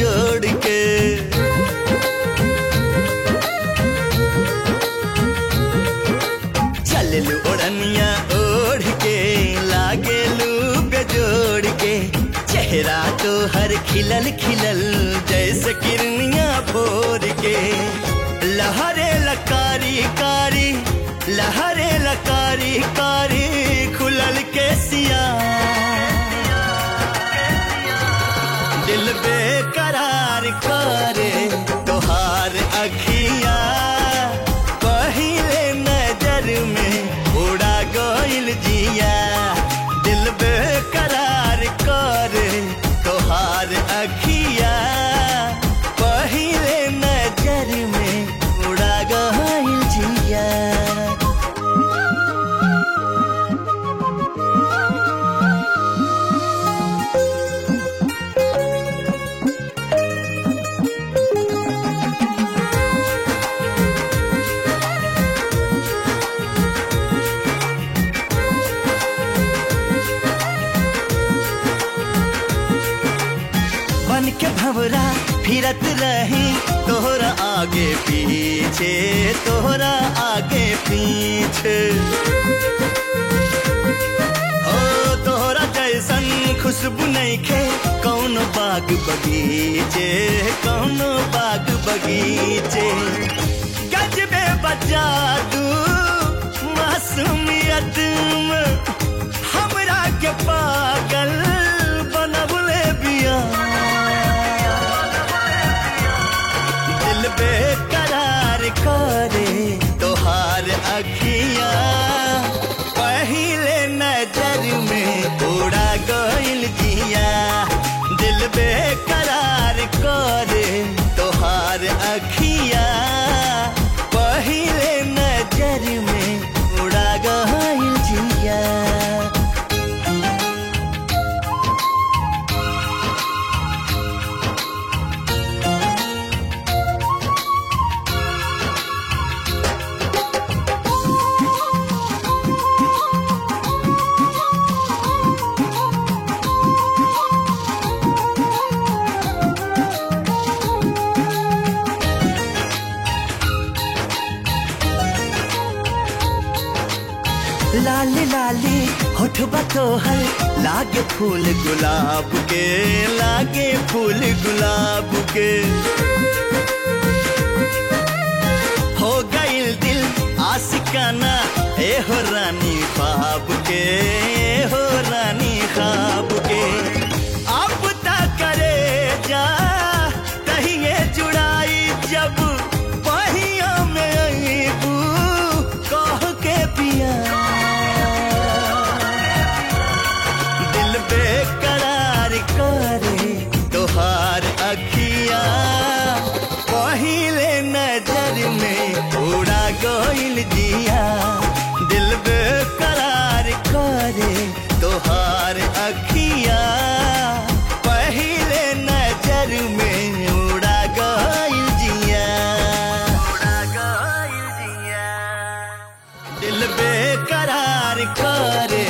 जोड़ के चललू ओढ़निया ओढ़ के लागेलू बेजोड़ के चेहरा तो हर खिलल खिलल जैसे किरनिया भोर के लहरे लकारी कारी लहरे लकारी कारी खुलल के सिया दिल बेकरार करे तोहार अखिया पहिले नजर में उड़ा गइल जिया दिल बेकरार करे तोहार अखिया पहिले नजर में उड़ा गइल जिया बन के भवरा फिरत रही तोहरा आगे पीछे तोहरा आगे पीछे हो तोहरा जैसन खुशबू नहीं खे कौन बाग बगीचे कौन बाग बगीचे गजबे बजा दू मासूमियत में हमरा के पागल बनबले बिया दिल बेकरार करे तोहार अखिया पहिले नजर में उड़ा गइल जिया दिल बेकरार करे तोहार अखिया पहिले नजर में उड़ा गइल जिया लाली लाली होठबा तोहर लागे फूल गुलाब के लागे फूल गुलाब के हो गइल दिल आशिकाना ए हो रानी ख्वाब के ए हो रानी ख्वाब के अब तक करे जा कहिए जुड़ाई जब पहिया में अईबू कह के पिया दिल बेकरार करे तोहार अखिया पहिले नजर में उड़ा गइल जिया दिल बेकरार करे तोहार अखिया पहिले नजर में उड़ा गइल जिया उड़ा गइल जिया दिल बेकरार करे